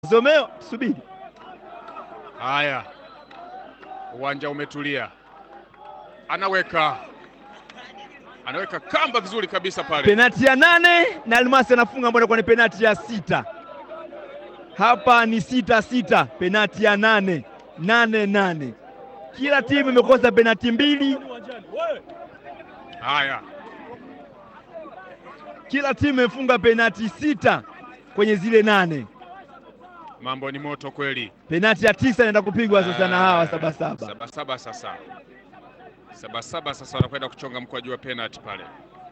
Zomeo, subiri. Haya, uwanja umetulia, anaweka anaweka kamba vizuri kabisa pale. Penati ya nane na Almasi anafunga ambayo inakuwa ni penati ya sita. Hapa ni sita sita, penati ya nane nane nane. Kila timu imekosa penati mbili, Haya, kila timu imefunga penati sita kwenye zile nane. mambo ni moto kweli. Penati ya tisa inaenda kupigwa sasa na hawa Ah, Sabasaba. Sabasaba sasa, Sabasaba sasa wanakwenda kuchonga mkwaju wa penalty pale.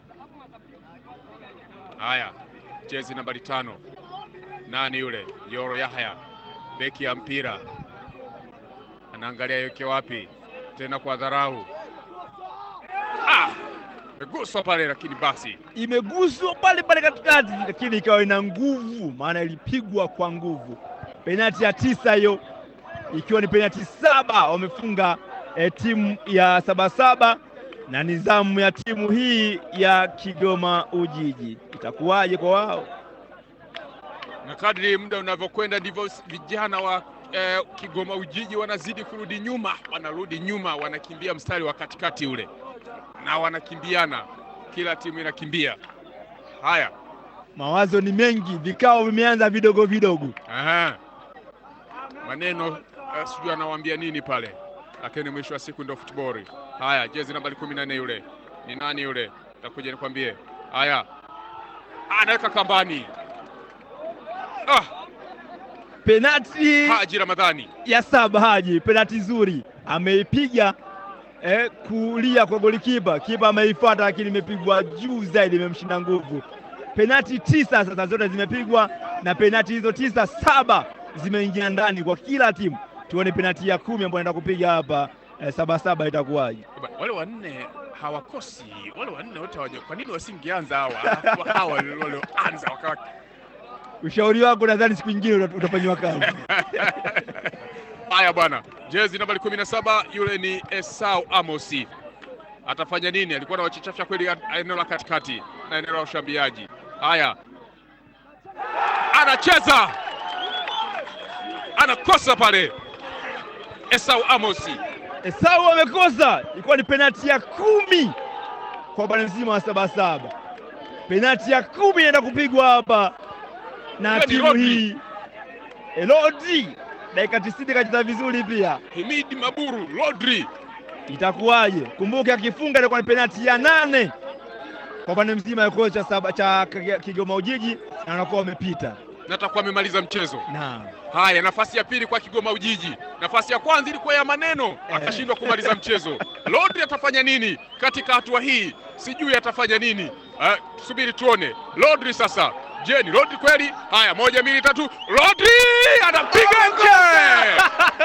Haya, jezi nambari tano, nani yule? Yoro Yahya, beki ya mpira, anaangalia yeke wapi tena kwa dharau. Ah, meguswa pale, lakini basi Imeguswa pale pale katikati, lakini ikawa ina nguvu, maana ilipigwa kwa nguvu. Penati ya tisa hiyo, ikiwa ni penati saba wamefunga eh, timu ya Sabasaba na nizamu ya timu hii ya Kigoma Ujiji. Itakuwaje kwa wao? na kadri muda unavyokwenda ndivyo vijana wa eh, Kigoma Ujiji wanazidi kurudi nyuma, wanarudi nyuma, wanakimbia mstari wa katikati ule, na wanakimbiana, kila timu inakimbia. Haya, Mawazo ni mengi, vikao vimeanza vidogo vidogo. aha, maneno eh, sijui anawaambia nini pale, lakini mwisho wa siku ndio futboli. Haya, jezi nambari kumi na nne yule ni nani yule? Takuja nikwambie. Haya, anaweka kambani. Ah, Penati Haji Ramadhani ya saba Haji, penati nzuri ameipiga eh, kulia kwa golikipa, kipa ameifuata, lakini imepigwa juu zaidi, imemshinda nguvu. Penati tisa sasa zote zimepigwa, na penati hizo tisa saba zimeingia ndani kwa kila timu. Tuone penati ya kumi ambayo anaenda kupiga hapa eh, saba saba itakuwaje? Ba- wale wanne hawakosi, wale wanne wote hawaja. Kwa nini wasingeanza hawa Alafu hawa walioanza wakawa Ushauri wako nadhani siku nyingine uta- utafanyiwa kazi. haya bwana. Jezi nambari kumi na saba yule ni Esau Amosi, atafanya nini? Alikuwa na wachichafya kweli ya- eneo la katikati na eneo la ushambiaji. Haya, anacheza anakosa pale. Esau Amosi Esau amekosa, ilikuwa ni penati ya kumi kwa bwana mzima wa Sabasaba. Penati ya kumi inaenda kupigwa hapa na Hiyo ni timu Rodri. hii Elodi, dakika tisini kacheza vizuri pia. Himidi Maburu Rodri Itakuwaje? Kumbuke akifunga ilikuwa ni penati ya nane kwa bwana mzima ya kocha saba cha Kige- Kigoma Ujiji, na wanakuwa wamepita. na atakuwa amemaliza mchezo. Naam. Haya, nafasi ya pili kwa Kigoma Ujiji. Nafasi ya kwanza ilikuwa ya maneno, akashindwa kumaliza mchezo. Rodri atafanya nini katika hatua hii? Sijui atafanya nini. Uh, subiri tuone. Rodri sasa, je, ni Rodri kweli? Haya, moja mbili tatu, Rodri anapiga nje.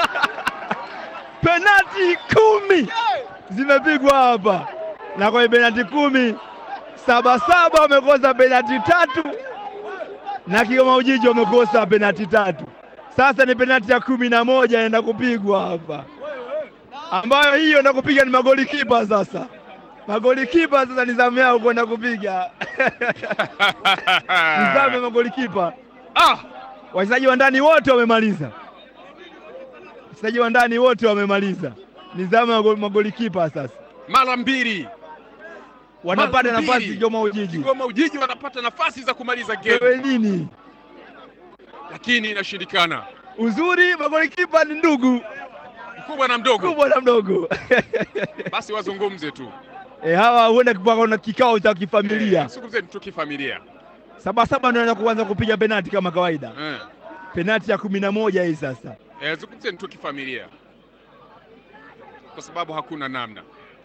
penati kumi zimepigwa hapa, na kwenye penati kumi Sabasaba wamekosa penati tatu na Kigoma Ujiji wamekosa penati tatu. Sasa ni penati ya kumi na moja inaenda kupigwa hapa, ambayo hiyo enda kupiga ni magoli kipa. Sasa magoli kipa sasa ni zamu yao kwenda kupiga ni zamu ya magoli kipa. Ah, Wachezaji wa ndani wote wamemaliza, wachezaji wa ndani wote wamemaliza. Ni zamu ya go- magolikipa sasa, mara mbili wanapata Mara mbili. nafasi Kigoma Ujiji. Kigoma Ujiji wanapata nafasi za kumaliza game, Wewe nini lakini inashindikana. uzuri, magolikipa ni ndugu, Mkubwa na mdogo, kubwa na mdogo basi wazungumze tu, e, hawa huenda kwa na kikao cha kifamilia. zungumzeni tu kifamilia. Sabasaba ndio anaanza kuanza kupiga penati kama kawaida, Eh. penati ya kumi na moja hii sasa. Eh, zungumzeni tu kifamilia kwa sababu hakuna namna.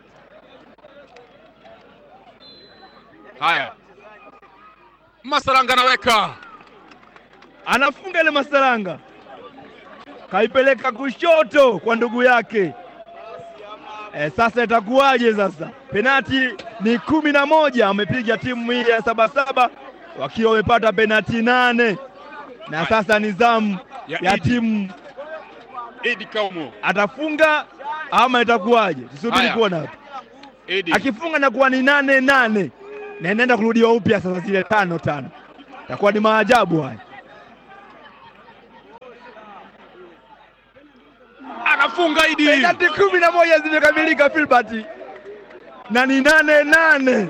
Haya, Masalanga anaweka anafunga ile Masalanga, kaipeleka kushoto kwa ndugu yake. E, sasa itakuwaje? Sasa penati ni kumi na moja amepiga timu hii ya Sabasaba wakiwa wamepata penati nane na sasa ni zamu Ya ya Idi. timu, Edi Kaumo. atafunga ama itakuwaje? Tusubiri Haya. kuona hapa. Edi Akifunga na kuwa ni nane nane na inaenda kurudiwa upya sasa, zile tano tano, itakuwa ni maajabu haya. anafunga Idi. penati kumi na moja zimekamilika Filbert, na ni nane nane.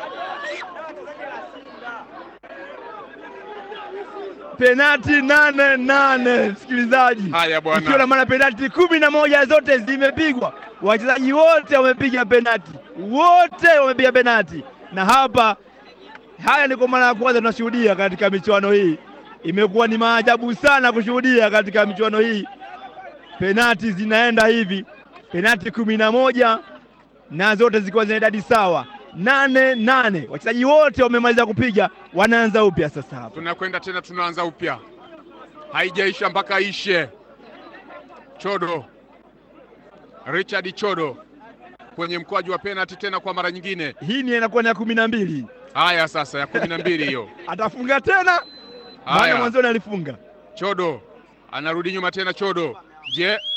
Penati nane nane, msikilizaji, Haya bwana. ikiwa na maana penati kumi na moja zote zimepigwa, wachezaji wote wamepiga penati, wote wamepiga penati, na hapa haya ni kwa mara ya kwanza tunashuhudia katika michuano hii. Imekuwa ni maajabu sana kushuhudia katika michuano hii, penati zinaenda hivi, penati kumi na moja na zote zikiwa zina idadi sawa, nane nane. Wachezaji wote wamemaliza kupiga, wanaanza upya sasa hapa. Tunakwenda tena, tunaanza upya, haijaisha mpaka ishe. Chodo, Richard Chodo kwenye mkwaju wa penalti tena kwa mara nyingine. Hii ni inakuwa ni ya kumi na mbili, Haya sasa, ya kumi na mbili hiyo. atafunga tena, maana Haya, mwanzoni alifunga. Chodo anarudi nyuma tena. Chodo, je,